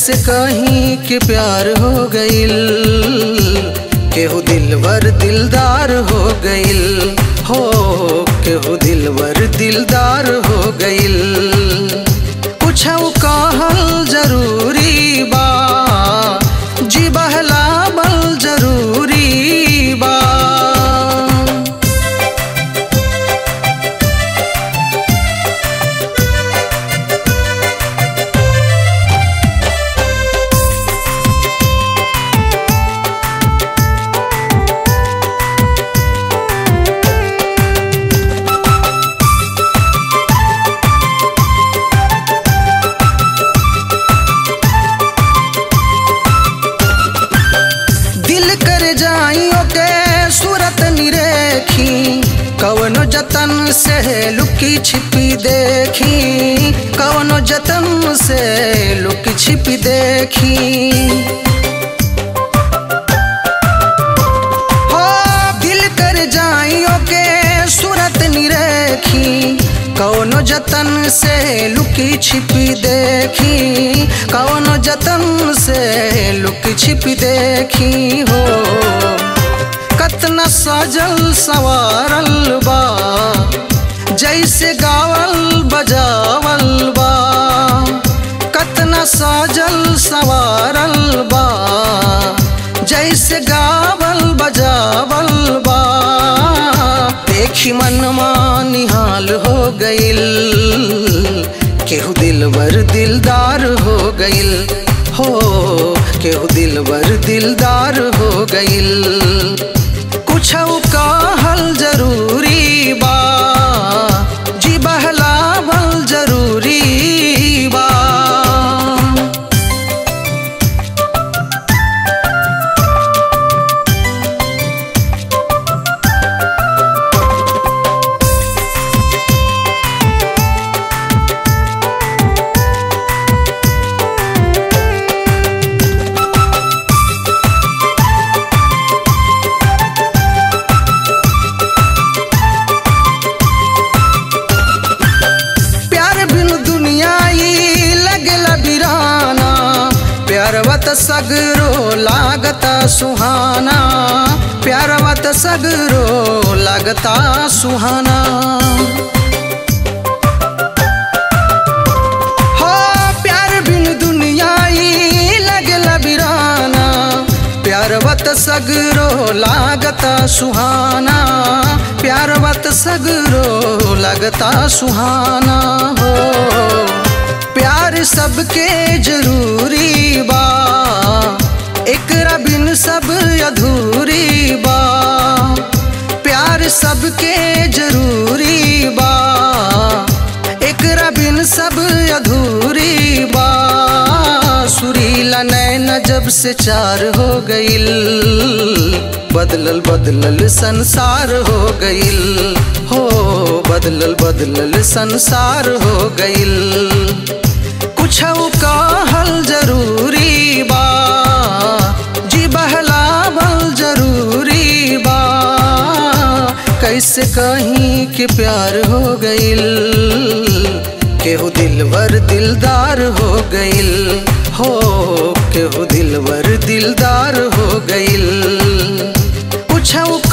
कैसे कहीं के प्यार हो गइल केहू दिलवर दिलदार हो गइल हो केहू दिलवर दिलदार हो गइल कुछ कहल जरूरी बा जी बहला बल जरूरी बा दिल कर जाइयो के सूरत निरेखी कवनो जतन से लुकी छिपी देखी कवनो जतन से लुकी छिपी देखी हो दिल कर जाइयो के सूरत निरेखी कौनो जतन से लुकी छिपी देखी कौनो जतन से लुकी छिपी देखी हो कतना सजल सवारल बा जैसे गावल बजावल बा कतना सजल सवारल बा जैसे गावल बजावल बा देखी मनमा निहाल हो गइल केहू दिलवर दिलदार हो गइल हो केहू दिलवर दिलदार हो गइल कुछ कहल जरूरी बा जी बहला बल जरूरी बा प्यार बिन दुनिया ई लगला बिराना प्यारवत सगरो लागता सुहाना प्यारवत सगरो लागता सुहाना हो प्यार बिन दुनिया ई लगला बिराना प्यारवत सगरो लागता सुहाना प्यारवत सगरो लगता सुहाना हो प्यार सबके जरूरी बा एकरा बिन सब अधूरी बा प्यार सबके जरूरी बा एकरा बिन सब अधूरी बा सुरीला नैन जब से चार हो गइल बदलल बदलल संसार हो गइल हो बदलल बदलल संसार हो गइल कुछ कहल जरूरी बा जी बहला बल जरूरी बा कैसे कहीं के प्यार हो गइल केहू दिलवर दिलदार हो गइल हो केहू दिलवर दिलदार हो गइल कुछ